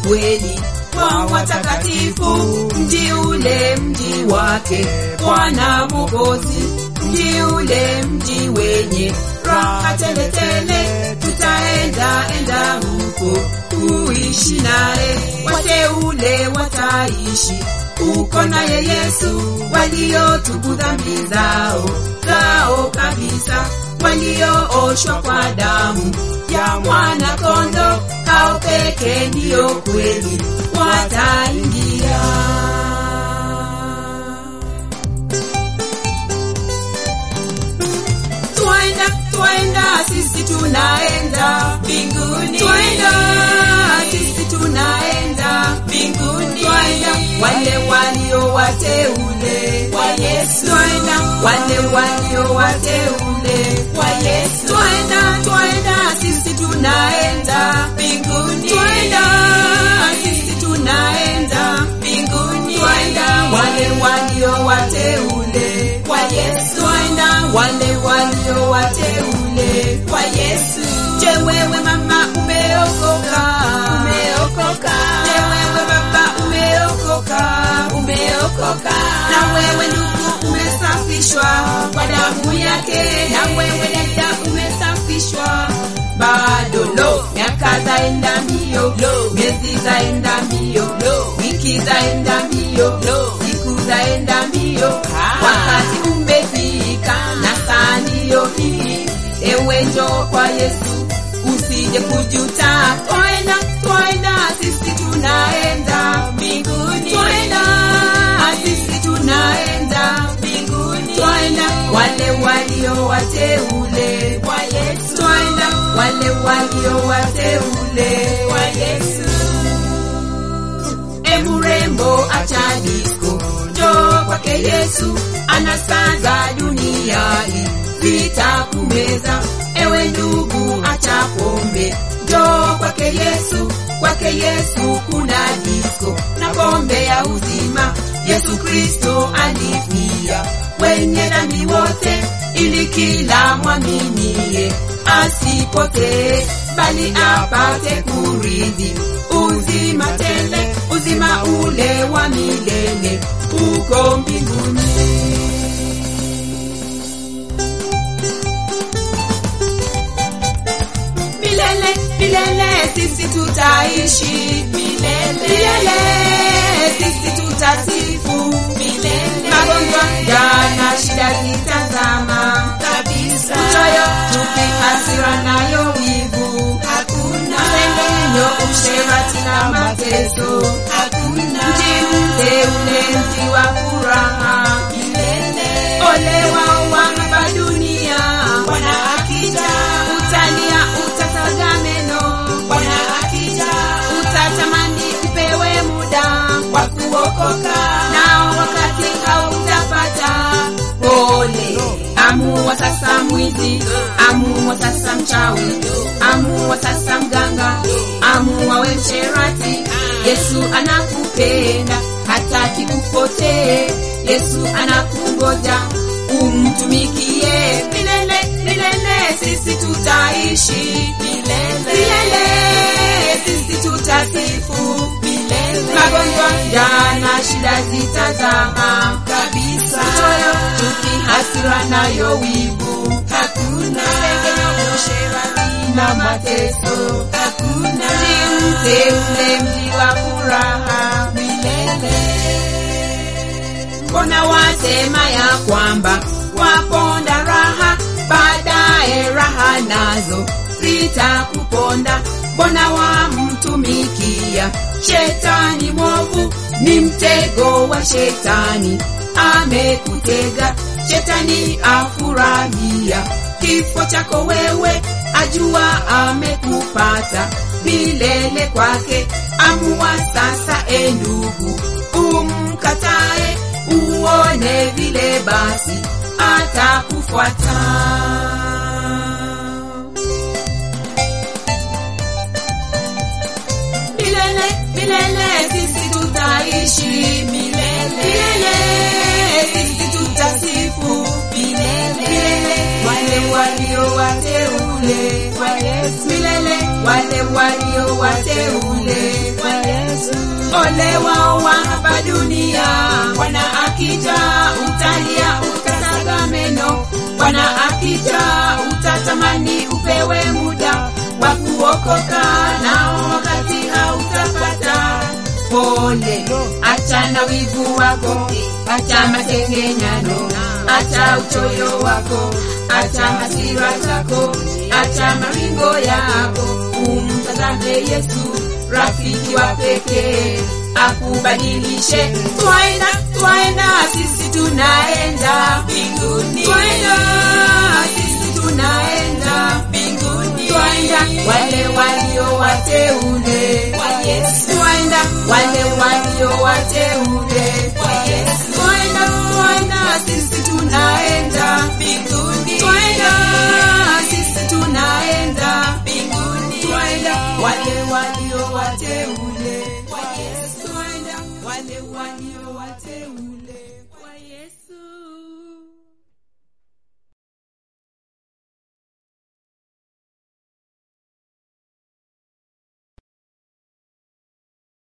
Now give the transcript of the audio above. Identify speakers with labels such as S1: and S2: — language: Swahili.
S1: kweli kwa watakatifu, mji ule mji wake Bwana Mwokozi, mji ule mji wenye raha teletele, tutaenda enda huko kuishi naye, wateule wataishi uko naye Yesu, waliotubu dhambi zao zao kabisa, waliooshwa kwa damu ya mwana kondo, hao peke ndiyo kweli wataingia. Twaenda, twaenda, sisi tunaenda mbinguni. Twaenda, sisi tunaenda mbinguni. Twaenda, wale walio wateule wa Yesu. Twaenda, wale walio wateule wa Yesu. Twaenda, twaenda, sisi tunaenda mbinguni. Twaenda, sisi tunaenda mbinguni. Twaenda, wale walio wateule wa Yesu. Twaenda, wale walio wateule wa Yesu. Je, wewe mama umeokoka? Umeokoka. Je, wewe baba umeokoka? Umeokoka. Na wewe ndugu umesafishwa kwa damu yake. Na wewe dada umesafishwa bado lo, miaka zaenda mbio lo, miezi zaenda mbio lo, wiki zaenda mbio lo, siku zaenda mbio, wakati umefika na saa ndiyo hii. Ewe njoo kwa Yesu, usije kujuta. Twaenda, twaenda, sisi tunaenda mbinguni. Twaenda, sisi tunaenda mbinguni. Twaenda, wale walio wateule wa Yesu. Twaenda, wale walio wateule wa Yesu. E mrembo, acha disco, njoo kwake Yesu, anasaza dunia hii zitakumeza. Ewe ndugu, acha pombe, njoo kwake Yesu, kwake Yesu kuna disco na pombe ya uzima. Yesu Kristo alifia wenye dhambi wote, ili kila mwaminie asipotee, bali apate kurithi uzima tele, uzima ule wa milele uko mbinguni. milele milele sisi tutaishi milele milele sisi tutasifu milele magonjwa jana shida zitazama kabisa uchoyo chuki hasira nayo wivu hakuna masengenyo usherati na mateso hakuna mji mteule mji wa furaha milele ole wao wa hapa dunia bwana akija utalia utataga meno bwana akija utatamani upewe muda wa kuokoka nao wakati hautapata pole amua sasa mwizi amua sasa mchawi amua sasa mganga amua we msherati yesu anakupenda hataki upotee yesu anakungoja umtumikie milele milele sisi tutaishi milele milele sisi tutasifu milele magonjwa jana shida zitazama kabisa choyo chuki hasira nayo wivu hakuna sengenyo usherati na mateso hakuna mji mteule mji wa furaha milele mbona wasema ya kwamba waponda raha baadaye raha nazo zitakuponda mbona wamtumikia shetani mwovu ni mtego wa shetani amekutega shetani afurahia kifo chako wewe ajua amekupata milele kwake amua sasa e ndugu umkatae uone vile basi atakufuata milele milele sisi tutaishi milele milele sisi tutasifu milele milele wale walio wateule wa Yesu milele wale walio wateule wa Yesu ole wao wa hapa dunia. Bwana akija utalia, utasaga meno. Bwana akija utatamani upewe muda wa kuokoka, nao wakati hautapata. Pole, acha na wivu wako, acha masengenyano, acha uchoyo wako, acha hasira zako, acha maringo yako, umtazame Yesu, rafiki wa pekee akubadilishe. Twaenda, twaenda, sisi tunaenda mbinguni, twaenda, sisi tunaenda mbinguni, twaenda wale walio wateule wa Yesu, twaenda wale walio wateule wa Yesu, twaenda, twaenda, sisi tunaenda mbinguni, twaenda, sisi tunaenda mbinguni, twaenda wale walio wateule wa Yesu, twaenda wale walio wateule